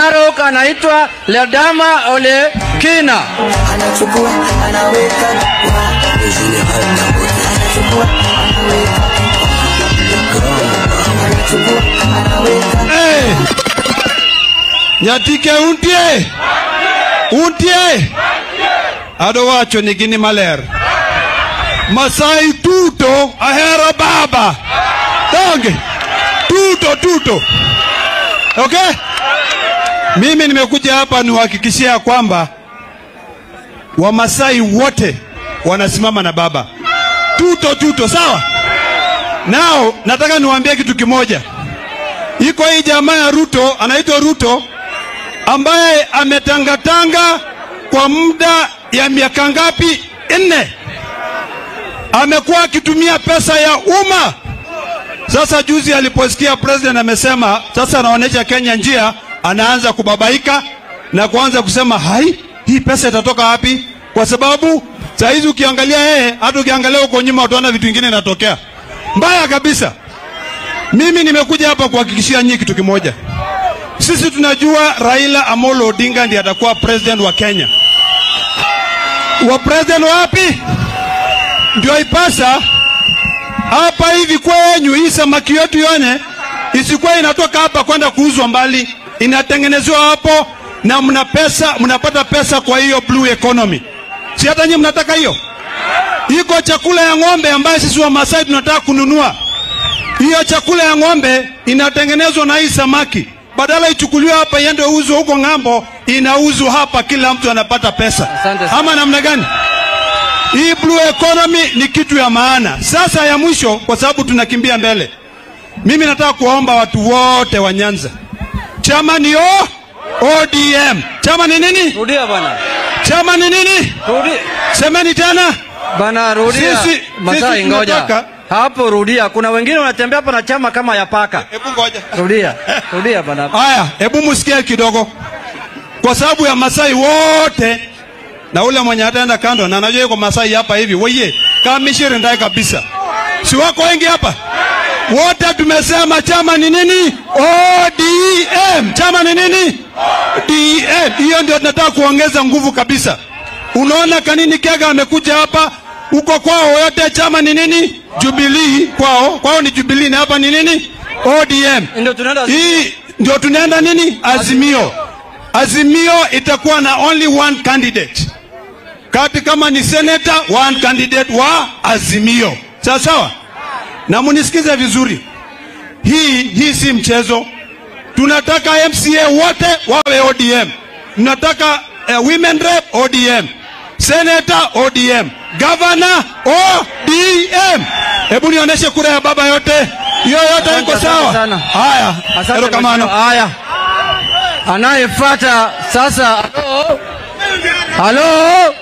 Narok anaitwa Ledama Ole Kina. anachukua anaweka anachukua anaweka anachukua anaweka Hey! Nyatike untie! Untie! Ado wacho ni gini maler. Masai tuto ahero baba. Donge. Tuto tuto. Okay? Mimi nimekuja hapa niwahakikishia ya kwamba Wamasai wote wanasimama na baba. Tuto tuto, sawa? Nao nataka niwaambie kitu kimoja. Iko hii jamaa ya Ruto anaitwa Ruto ambaye ametangatanga kwa muda ya miaka ngapi? Nne. Amekuwa akitumia pesa ya umma. Sasa juzi aliposikia president amesema sasa anaonyesha Kenya njia, anaanza kubabaika na kuanza kusema hai, hii pesa itatoka wapi? Kwa sababu saa hizi ukiangalia yeye, hata ukiangalia huko nyuma utaona vitu vingine inatokea mbaya kabisa. Mimi nimekuja hapa kuhakikishia nyinyi kitu kimoja. Sisi tunajua Raila Amolo Odinga ndiye atakuwa president wa Kenya. Wa president wapi? Ndio ipasa hapa hivi kwenyu, hii samaki yetu yone isikuwa inatoka hapa kwenda kuuzwa mbali, inatengenezewa hapo na mna pesa, mnapata pesa kwa hiyo blue economy. Si hata nyinyi mnataka hiyo? Iko chakula ya ng'ombe ambayo sisi wa Masai tunataka kununua. Hiyo chakula ya ng'ombe inatengenezwa na hii samaki, badala ichukuliwe hapa iende uzwe huko ng'ambo, inauzwa hapa, kila mtu anapata pesa. Asante sana. Ama namna gani? Hii blue economy ni kitu ya maana. Sasa ya mwisho, kwa sababu tunakimbia mbele, mimi nataka kuwaomba watu wote wa Nyanza, chama ni o ODM. Chama ni nini? Rudia bana. Chama ni nini? Rudi. Semeni tena. Bana rudia. Sisi- Masai sisi ngoja. tunataka- Hapo rudia. Kuna wengine wanatembea hapa na chama kama ya paka. Hebu ngoja. Rudia. Rudia bana. Haya, hebu musikie kidogo, kwa sababu ya Masai wote na ule mwenye ataenda kando, na najua yuko Masai hapa hivi, weye kamishiri ndaye kabisa, si wako wengi hapa wote tumesema chama ni nini? ODM. Chama ni nini? ODM. Hiyo ndio tunataka kuongeza nguvu kabisa. Unaona Kanini Kega amekuja hapa, huko kwao yote chama ni nini? Jubilee kwao, kwao ni Jubilee na hapa ni nini? ODM. Ndio tunaenda Hii ndio tunaenda nini? Azimio. Azimio itakuwa na only one candidate. Kati kama ni senator, one candidate wa Azimio. Sawa sawa? Na munisikize vizuri. Hii hii si mchezo. Tunataka MCA wote wawe ODM. Tunataka uh, women rep ODM. Senator ODM. Governor ODM. Hebu nionyeshe kura ya baba yote. Hiyo yote Asante, iko asante sawa. sana. Haya. Asante Helo kamano. mheshimiwa. Haya. Anayefuata sasa. Halo. Halo.